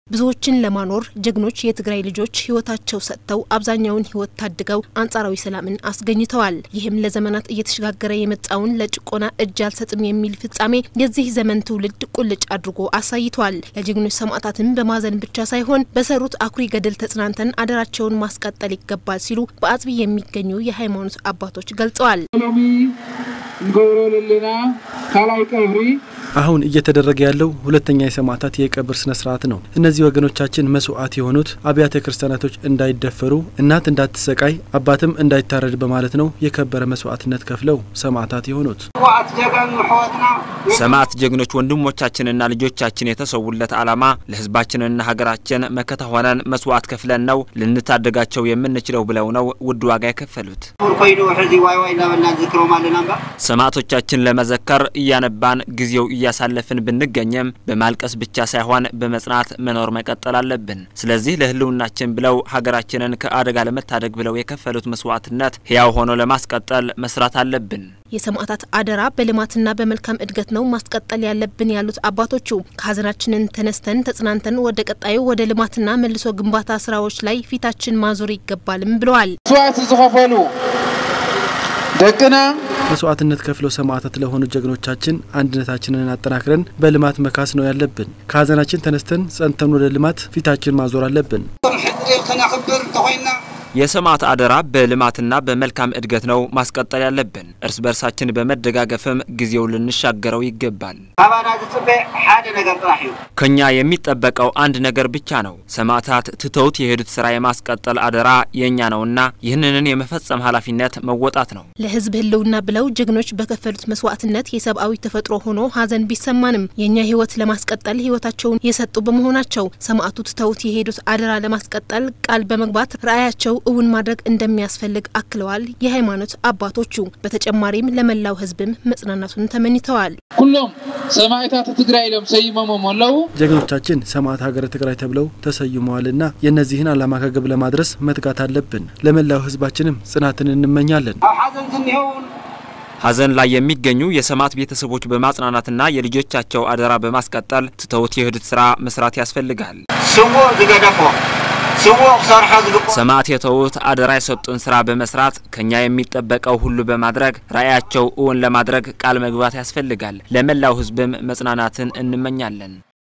ብዙዎችን ለማኖር ጀግኖች የትግራይ ልጆች ህይወታቸው ሰጥተው አብዛኛውን ህይወት ታድገው አንጻራዊ ሰላምን አስገኝተዋል። ይህም ለዘመናት እየተሸጋገረ የመጣውን ለጭቆና እጅ አልሰጥም የሚል ፍጻሜ የዚህ ዘመን ትውልድ ቁልጭ አድርጎ አሳይቷል። ለጀግኖች ሰማዕታትም በማዘን ብቻ ሳይሆን በሰሩት አኩሪ ገድል ተጽናንተን አደራቸውን ማስቀጠል ይገባል ሲሉ በአጽቢ የሚገኙ የሃይማኖት አባቶች ገልጸዋል። ሎሚ እንገብሮ ለለና ካልኣይ ቀብሪ አሁን እየተደረገ ያለው ሁለተኛ የሰማዕታት የቀብር ስነ ስርዓት ነው። እነዚህ ወገኖቻችን መስዋዕት የሆኑት አብያተ ክርስቲያናቶች እንዳይደፈሩ፣ እናት እንዳትሰቃይ፣ አባትም እንዳይታረድ በማለት ነው የከበረ መስዋዕትነት ከፍለው ሰማዕታት የሆኑት። ዋዕት ጀጋኑ ሕወትና ሰማዕት ጀግኖች ወንድሞቻችንና ልጆቻችን የተሰውለት ዓላማ ለሕዝባችንና ሀገራችን መከታ ሆነን መስዋዕት ከፍለን ነው ልንታደጋቸው የምንችለው ብለው ነው ውድ ዋጋ የከፈሉት። ኮይኑ ሕዚ ዋይ ዋይ እናበልና ዝክሮም ኣለና እምበር ሰማዕቶቻችን ለመዘከር እያነባን ጊዜው እያሳለፍን ብንገኝም በማልቀስ ብቻ ሳይሆን በመጽናት መኖር መቀጠል አለብን። ስለዚህ ለህልውናችን ብለው ሀገራችንን ከአደጋ ለመታደግ ብለው የከፈሉት መስዋዕትነት ሕያው ሆኖ ለማስቀጠል መስራት አለብን። የሰማዕታት አደራ በልማትና በመልካም እድገት ነው ማስቀጠል ያለብን ያሉት አባቶቹ ከሀዘናችንን ተነስተን ተጽናንተን ወደ ቀጣዩ ወደ ልማትና መልሶ ግንባታ ስራዎች ላይ ፊታችን ማዞር ይገባልም ብለዋል። መስዋዕቲ ዝኸፈሉ ደቅና መስዋዕትነት ከፍለው ሰማዕታት ለሆኑ ጀግኖቻችን አንድነታችንን አጠናክረን በልማት መካስ ነው ያለብን። ከሀዘናችን ተነስተን ጸንተን ወደ ልማት ፊታችን ማዞር አለብን። ሕዚ ክነኽብር እንተኮይንና የሰማዕት አደራ በልማትና በመልካም እድገት ነው ማስቀጠል ያለብን። እርስ በርሳችን በመደጋገፍም ጊዜው ልንሻገረው ይገባል። ካባና ዝፅበ ሓደ ነገር ጥራሕ እዩ ከኛ የሚጠበቀው አንድ ነገር ብቻ ነው። ሰማዕታት ትተውት የሄዱት ስራ የማስቀጠል አደራ የእኛ ነውና ይህንን የመፈጸም ኃላፊነት መወጣት ነው። ለህዝብ ህልውና ብለው ጀግኖች በከፈሉት መስዋዕትነት የሰብአዊ ተፈጥሮ ሆኖ ሀዘን ቢሰማንም የእኛ ህይወት ለማስቀጠል ህይወታቸውን የሰጡ በመሆናቸው ሰማዕቱ ትተውት የሄዱት አደራ ለማስቀጠል ቃል በመግባት ራዕያቸው እውን ማድረግ እንደሚያስፈልግ አክለዋል። የሃይማኖት አባቶቹ በተጨማሪም ለመላው ህዝብም መጽናናቱን ተመኝተዋል። ኩሎም ሰማዕታት ትግራይ ኢሎም ሰይሞሞም ኣለው ጀግኖቻችን ሰማዕት ሀገረ ትግራይ ተብለው ተሰይመዋልና የእነዚህን ዓላማ ከግብ ለማድረስ መትጋት አለብን። ለመላው ህዝባችንም ጽናትን እንመኛለን። ኣብ ሓዘን ዝኒሄውን ሀዘን ላይ የሚገኙ የሰማዕት ቤተሰቦች በማጽናናትና የልጆቻቸው አደራ በማስቀጠል ትተውት የሄዱት ስራ መስራት ያስፈልጋል። ስውእ ዝገደፎ ስውእ ክሰርሖ ዝግብኦ ሰማዕት የተዉት አደራ የሰጡን ስራ በመስራት ከኛ የሚጠበቀው ሁሉ በማድረግ ራዕያቸው እውን ለማድረግ ቃል መግባት ያስፈልጋል። ለመላው ህዝብም መጽናናትን እንመኛለን።